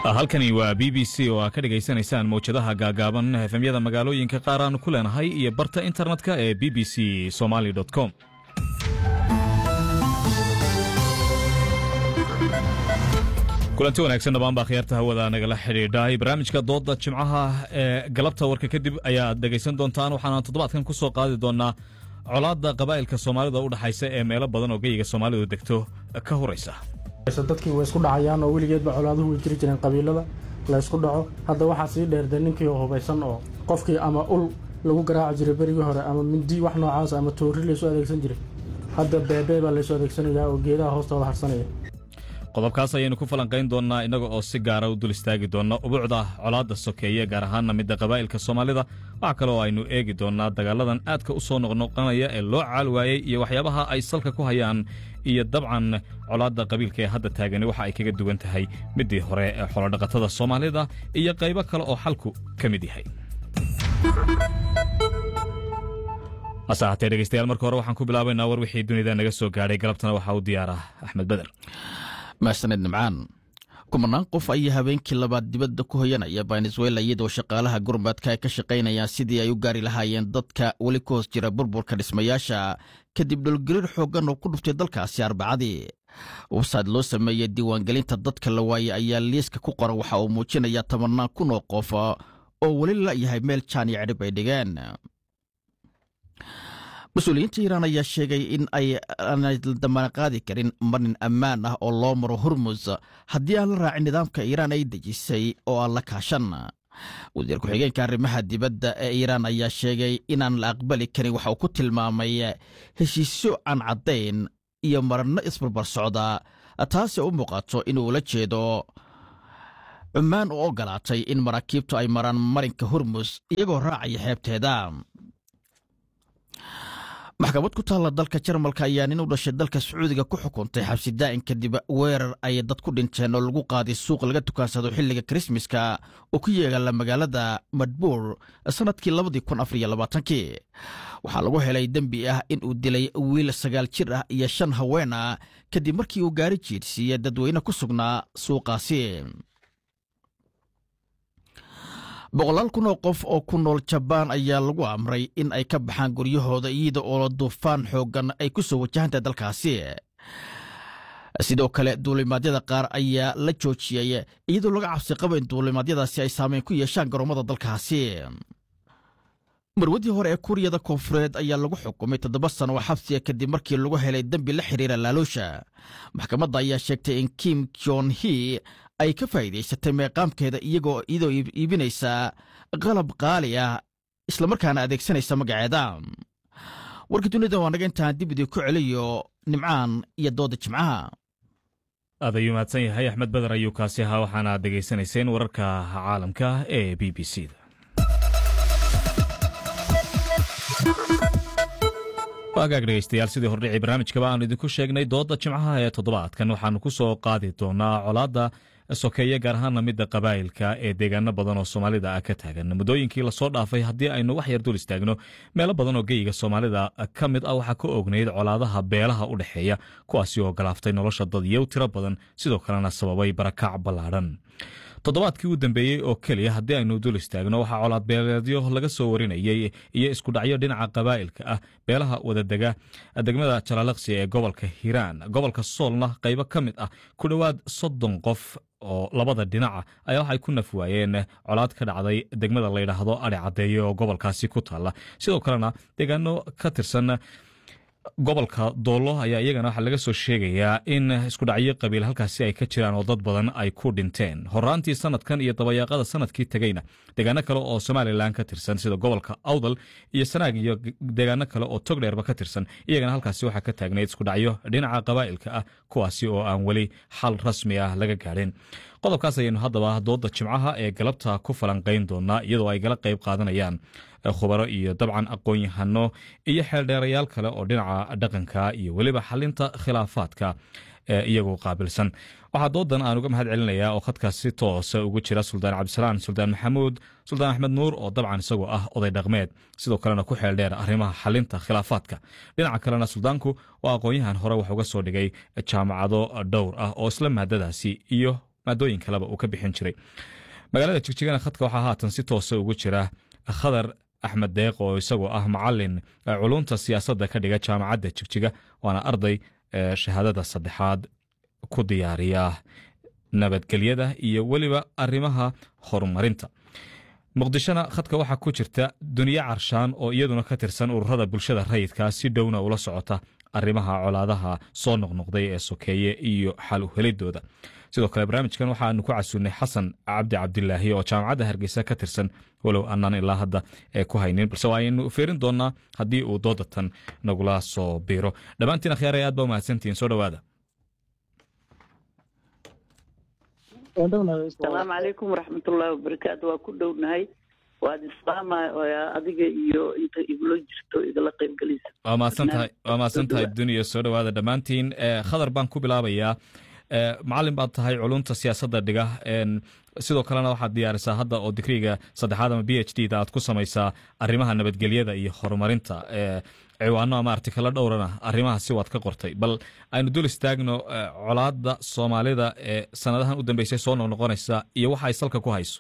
halkani waa b b c oo aa ka dhegaysanaysaan mawjadaha gaagaaban efemyada magaalooyinka qaar aanu ku leenahay iyo barta internetka ee b b c somaly com kulanti wanaagsan dhammaan baa khiyaarta hawada nagala xidhiidhay barnaamijka dooda jimcaha ee galabta warka kadib ayaad dhegaysan doontaan waxaana toddobaadkan ku soo qaadi doonaa colaadda qabaa'ilka soomaalida u dhexaysa ee meelo badan oo geyiga soomaalidu degto ka horaysa dadkii way isku dhacayaan oo weligeedba colaaduhu way jiri jireen qabiilada la ysku dhaco hadda waxaa sii dheerde ninkii hubaysan oo qofkii ama ul lagu garaaci jiray berigii hore ama mindi wax noocaas ama toori laysu adeegsan jiray hadda beebee baa laysu adeegsanayaa oo geedaha hoostooda harsanaya qodobkaas ayaynu ku falanqayn doonnaa innaga oo si gaara u dul istaagi doonna ubuucda colaadda sokeeye gaar ahaanna midda qabaa'ilka soomaalida waxaa kale oo aynu eegi doonnaa dagaaladan aadka u soo noqnoqonaya ee loo caal waayey iyo waxyaabaha ay salka ku hayaan iyo dabcan colaadda qabiilka ee hadda taagani waxa ay kaga duwan tahay middii hore ee xolodhaqatada soomaalida iyo qaybo kale oo xalku ka mid yahay hase ahaatee dhegeystayaal marka hore waxaan ku bilaabaynaa war wixii dunida naga soo gaadhay galabtana waxaa u diyaara axmed beder mahsaned nimcaan kumanaan qof ayaa habeenkii labaad dibadda ku hoyanaya venezuela iyadoo shaqaalaha gurmadka ay ka shaqaynayaan sidii ay u gaari lahaayeen dadka weli ku hoos jira burburka dhismayaasha kadib dhulgariir xooggan oo ku dhuftay dalkaasi arbacadii websayd loo sameeyey diiwaangelinta dadka la waayey ayaa liiska ku qoran waxa uu muujinayaa tobannaan kun oo qof oo weli la'yahay meel jaan iyo cidhib ay dhigeen mas-uuliyiinta iiraan ayaa sheegay in ay aanay damaana qaadi karin marin ammaan ah oo loo maro hormus haddii aan la raacin nidaamka iiraan ay dejisay oo aan la kaashan wasiir ku-xigeenka arrimaha dibadda ee iiraan ayaa sheegay inaan la aqbali karin waxa uu ku tilmaamay heshiisyo aan caddayn iyo maranno isbarbar socda taasi u muuqato inuu ula jeedo cumaan oo ogolaatay in maraakiibtu ay maraan marinka hormus iyagoo raacaya xeebteeda maxkamad ku taalla dalka jarmalka ayaa nin u dhashay dalka sacuudiga ku xukuntay xabsi daa'in kadib weerar ay dad ku dhinteen oo lagu qaaday suuq laga tukaansado xilliga krismaska oo ku yeegala magaalada madbuur sannadkii labadii kun afar iyo labaatankii waxaa lagu helay dembi ah in uu dilay wiil sagaal jir ah iyo shan haween ah kadib markii uu gaari jiidhsiiyey dadweyne ku sugnaa suuqaasi boqolaal kun oo qof oo ku nool jabaan ayaa lagu amray in ay ka baxaan guryahooda iyada oo duufaan xooggan ay ku soo wajahantahay dalkaasi sidoo kale duulimaadyada qaar ayaa la joojiyey iyadoo laga cabsi qaba in duulimaadyadaasi ay saameyn ku yeeshaan garoomada dalkaasi marwadii hore ee kuuriyada koonfureed ayaa lagu xukumay toddoba sano oo xabsiga kadib markii lagu helay dembi la xiriira laaloosha maxkamadda ayaa sheegtay in kim jon hi ay ka faa'iidaysatay meeqaamkeeda iyagoo iyadoo iibinaysa qalab qaali ah islamarkaana adeegsanaysa magaceeda warka dunida waa naga intaan dib idii ku celiyo nimcaan iyo dooda jimcaha aad ayuu mahadsan yahay axmed beder ayuu kaasi ahaa waxaana dhegaysanayseen wararka caalamka ee b b c da waagaag dhegeystayaal sidii hordhicii barnaamijkaba aanu idinku sheegnay dooda jimcaha ee toddobaadkan waxaanu ku soo qaadi doonaa colaadda sokeeye gaar ahaana midda qabaa'ilka ee deegaano badan oo soomaalida ah ka taagan muddooyinkii lasoo dhaafay haddii aynu wax yar dul istaagno meelo badan oo geyiga soomaalida ka mid ah waxaa ka ognayd colaadaha beelaha u dhexeeya kuwaasi oo galaaftay nolosha dadyow tiro badan sidoo kalena sababay barakac ballaadhan toddobaadkii u dambeeyey oo keliya haddii aynu dul istaagno waxaa colaadbeeleedyo laga soo warinayey iyo iskudhacyo dhinaca qabaa'ilka ah beelaha wadadega degmada jalaalaqsi ee gobolka hiiraan gobolka soolna qaybo ka mid ah ku dhowaad soddon qof oo labada dhinaca ayaa waxay ku naf waayeen colaad ka dhacday degmada layidhaahdo adhi caddeeye oo gobolkaasi ku taalla sidoo kalena deegaano ka tirsan gobolka doollo ayaa iyagana waxaa laga soo sheegayaa in iskudhacyo qabiil halkaasi ay ka jiraan oo dad badan ay ku dhinteen horaantii sanadkan iyo dabayaaqada sanadkii tegeyna deegaano kale oo somalilan ka tirsan sida gobolka awdal iyo sanaag iyo deegaano kale oo togdheerba ka tirsan iyagana halkaasi waxaa ka taagnayd iskudhacyo dhinaca qabaa'ilka ah kuwaasi oo aan weli xal rasmi ah laga gaadhin qodobkaas ayaynu haddaba dooda jimcaha ee galabta ku falanqayn doonaa iyadoo ay gala qayb qaadanayaan khubaro iyo dabcan aqoon-yahano iyo xeeldheerayaal kale oo dhinaca dhaqanka iyo weliba xalinta khilaafaadka iyagu qaabilsan waxaa doodan aan uga mahad celinayaa oo khadkaas si toosa ugu jira suldaan cabdisalaan suldaan maxamuud suldaan axmed nuur oo dabcan isagoo ah oday dhaqmeed sidoo kalena ku xeeldheer arrimaha xalinta khilaafaadka dhinaca kalena suldaanku waa aqoon-yahan hore wax uga soo dhigay jaamacado dhowr ah oo isla maadadaasi iyo maadooyin kaleba uu ka bixin jiray magaalada jigjigana khadka waxaa haatan si toosa ugu jira khadar axmed deeq oo isagoo ah macalin culunta siyaasadda ka dhiga jaamacadda jigjiga waana arday shahaadada saddexaad ku diyaariya nabadgelyada iyo weliba arrimaha horumarinta muqdishona khadka waxaa ku jirta duniye carshaan oo iyaduna ka tirsan ururada bulshada rayidka si dhowna ula socota arrimaha colaadaha soo noqnoqday ee sokeeye iyo xal u helidooda sidoo kale barnaamijkan waxaanu ku casuunay xasan cabdi cabdilaahi oo jaamacadda hargeysa ka tirsan walow aanaan ilaa hadda ee ku haynin balse waaynu fiirin doonaa haddii uu doodatan nagula soo biiro dhammaantiin akhyaaraya aad baa umahadsantihiin soo dhowaada asalaamu calaykum waraxmatullaahi wabarakaatu waa ku dhownahay waad islaama adiga iyo inta igula jirto igala qaybgelaysa waa mahadsantahay waa mahadsantahay duniya soo dhowaada dhammaantiin khadar baan ku bilaabayaa macalin baad tahay culunta siyaasadda dhiga sidoo kalena waxaad diyaarisaa hadda oo digriga saddexaad ama b h d da aad ku samaysaa arrimaha nabadgelyada iyo horumarinta ciwaano ama artikalo dhowrana arrimahaasi waad ka qortay bal aynu dul istaagno colaadda soomaalida ee sanadahan u dambeysay soo noqnoqonaysa iyo waxa ay salka ku hayso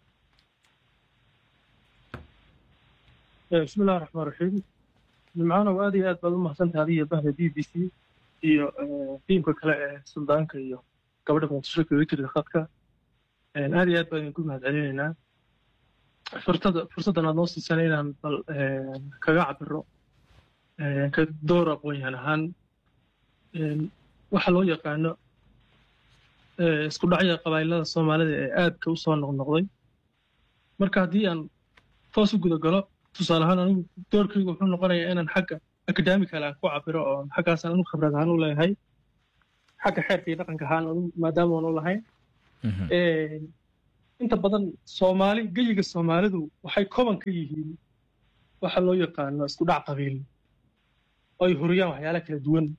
bismillahi raxmaan raxiim nimcaanow aad iyo aad baad u mahadsantahay adiyo bahda b b c iyo tiimka kale ee suldaanka iyo gabadha muqdisho kaga jirta khadka aad iyo aad baan idinku mahad celinaynaa furtada fursaddan aad noo siisana inaan bal kaga cabiro ka door aqoon-yahan ahaan waxa loo yaqaano isku dhacya qabailada soomaalida ee aadka u soo noqnoqday marka haddii aan toos u guda galo tusaale ahaan anigu doorkaygu wuxuu noqonayaa inaan xagga academical aan ku cabiro oo xaggaasaan anigu khibrad ahaan u leeyahay xagga xeerka iyo dhaqanka ahaan anigu maadaama aan u lahayn inta badan soomaali geyiga soomaalidu waxay koban ka yihiin waxa loo yaqaano isku dhac qabiil oo ay huriyaan waxyaala kala duwan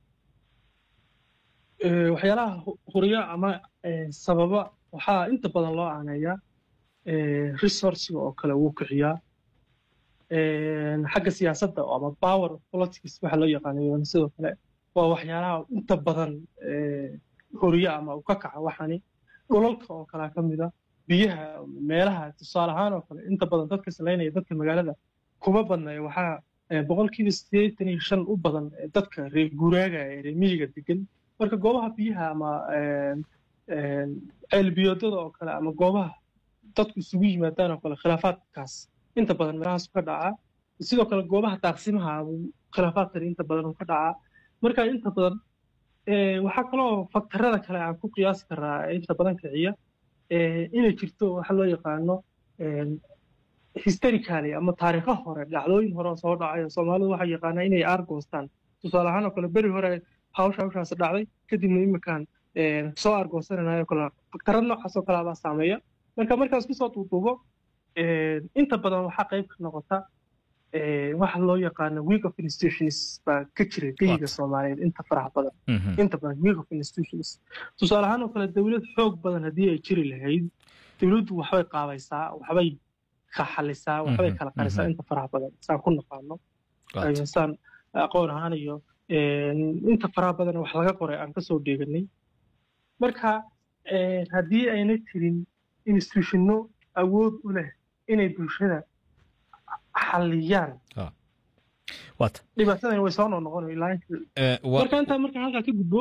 waxyaalaha huriya ama sababa waxaa inta badan loo aaneeyaa resourciga oo kale wuu kiciyaa xagga siyaasadda ama power politics waxa loo yaqaano sidoo kale waa waxyaalaha inta badan horiya ama u ka kaca waxani dhulalka oo kalea ka mida biyaha meelaha tusaale ahaan oo kale inta badan dadka salaynaya dadka magaalada kuma badnaya waxaa boqolkiiba siddeetan iyo shan u badan dadka reer guuraaga ee reer miyiga degan marka goobaha biyaha ama ceelbiyoodada oo kale ama goobaha dadku isugu yimaadaan oo kale khilaafaadkaas inta badan meelahaasu ka dhacaa sidoo kale goobaha daaqsimaha khilaafaadkani inta badan uu ka dhacaa marka inta badan waxaa kaloo faktarada kale aan ku qiyaasi karaa inta badan kiciya inay jirto waxa loo yaqaano historically ama taariikho hore dhacdooyin hore oo soo dhacay oo soomaalidu waxay yaqaanaa inay aargoostaan tusaale ahaan oo kale beri hore hawsha hawshaas dhacday kadibna iminkaan soo aargoosananayo kale faktarad noocaas oo kale baa saameeya marka markaas kusoo duuduubo inta badan waxaa qayb ka noqota waxa loo yaqaano week of institutions baa ka jira geyiga soomaaliyeed inta faraha badan inta badan week of institutions tusaale ahaan oo kale dowlad xoog badan haddii ay jiri lahayd dowladdu waxbay qaabaysaa waxbay kaxalisaa waxbay kala qarisaa inta faraha badan saan ku naqaano saan aqoon ahaan iyo inta faraha badan wax laga qoray aan kasoo dheeganay marka haddii ayna jirin institutionno awood u leh inay bulshada xaliyaan dhibaatadan way soo noqnoqonmarka intaa marka halkaa ka gudbo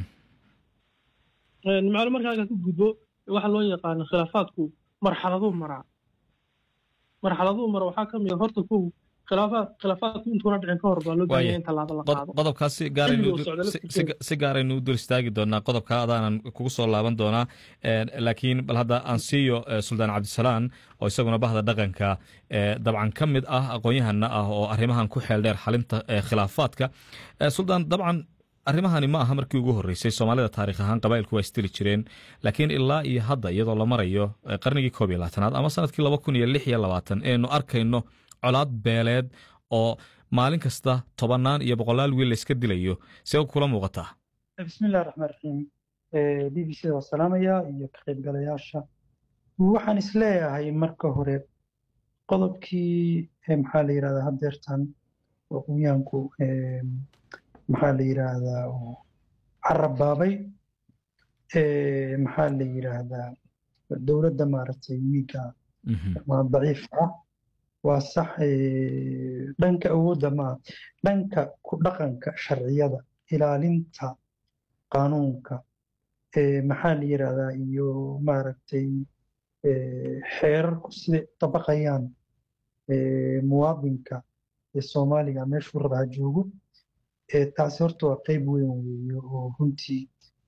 nimcaalo marka halkaa ka gudbo waxa loo yaqaano khilaafaadku marxaladuu maraa marxaladuu mara waxaa ka mid a horta kow khilaafaad khilaafaadku intuuna dhicin ka hor baa loo baahanya in tallaabo la qaado qodobkaas si gaaraynu u dul istaagi doonaa qodobka adaanan kugu soo laaban doonaa laakiin bal hadda aan siiyo suldaan cabdisalaan oo isaguna bahda dhaqanka dabcan ka mid ah aqoon-yahana ah oo arrimahan ku xeel dheer xalinta khilaafaadka suldaan dabcan arrimahani ma aha markii ugu horreysay soomaalida taarikh ahaan qabailku waa istiri jireen laakiin ilaa iyo hadda iyadoo la marayo qarnigii koob iyo labaatanaad ama sanadkii laba kun iyo lix iyo labaatan eenu arkayno colaad beeleed oo maalin kasta tobannaan iyo boqolaal wiil layska dilayo see kula muuqataa bismillahi raxmaan raxiim b b c da waa salaamaya iyo ka qaybgalayaasha waxaan isleeyahay marka hore qodobkii maxaa la yidhahdaa haddeertan aqoonyahanku maxaa la yidhaahdaa carab baabay maxaa la yidhaahdaa dowladda maaragtay wiiga ama daciifka ah waa sax dhanka awoodda maa dhanka ku dhaqanka sharciyada ilaalinta qaanuunka maxaa la yidhaahdaa iyo maaragtay xeerarku siday dabaqayaan muwaadinka ee soomaaliga meeshuu raba ha joogo taasi horta waa qeyb weyn weeye oo runtii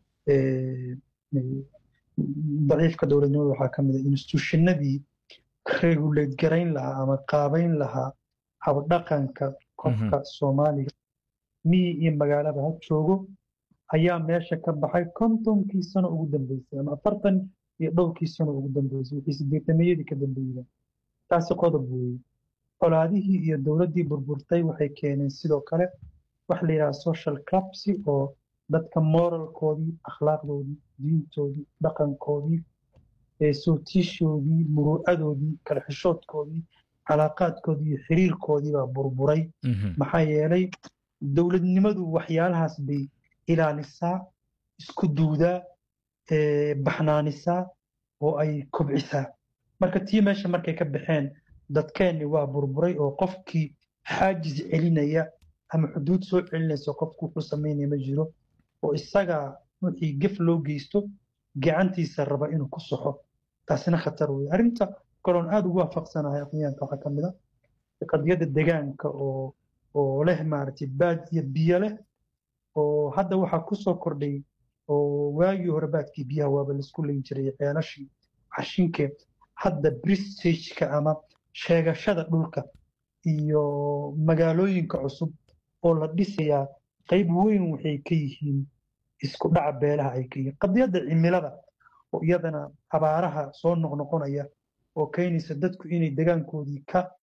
daciifka dowladnimada waxaa ka mid a instituushinadii regulate garayn lahaa ama qaabayn lahaa habdhaqanka qofka soomaaliga miyi iyo magaalaba ha joogo ayaa meesha ka baxay kontonkii sano ugu dambeysay ama afartan iyo dhowrkii sano ugu dambeysay wixii sideetameyadii ka dambeeyeen taasi qodob weeye colaadihii iyo dowladdii burburtay waxay keeneen sidoo kale waxa la yidhaha social clubsi oo dadka moralkoodii akhlaaqdoodii diintoodii dhaqankoodii sootiishoodii muruucadoodii kala xishoodkoodii calaaqaadkoodii iyo xiriirkoodii baa burburay maxaa yeelay dowladnimadu waxyaalahaas bay ilaalisaa isku duudaa baxnaanisaa oo ay kobcisaa marka tii meesha markay ka baxeen dadkeenni waa burburay oo qofkii xaajis celinaya ama xuduud soo celinaysa qofku wuxuu samaynaya ma jiro oo isagaa wixii gef loo geysto gacantiisa raba inuu ku soxo taasina khatar weye arrinta kaloon aada ugu waafaqsanahay aqyaanka waxaa ka mid a qadiyadda degaanka oo oo leh maaragtay baad iyo biyo leh oo hadda waxaa kusoo kordhay oo waagii hore baadkii biyaha waaba laisku leyn jiray ceelashii cashinkee hadda bristageka ama sheegashada dhulka iyo magaalooyinka cusub oo la dhisayaa qayb weyn waxay ka yihiin isku dhaca beelaha ay ka yihiin qadiyadda cimilada oo iyadana abaaraha soo noqnoqonaya oo keenaysa dadku inay degaankoodii ka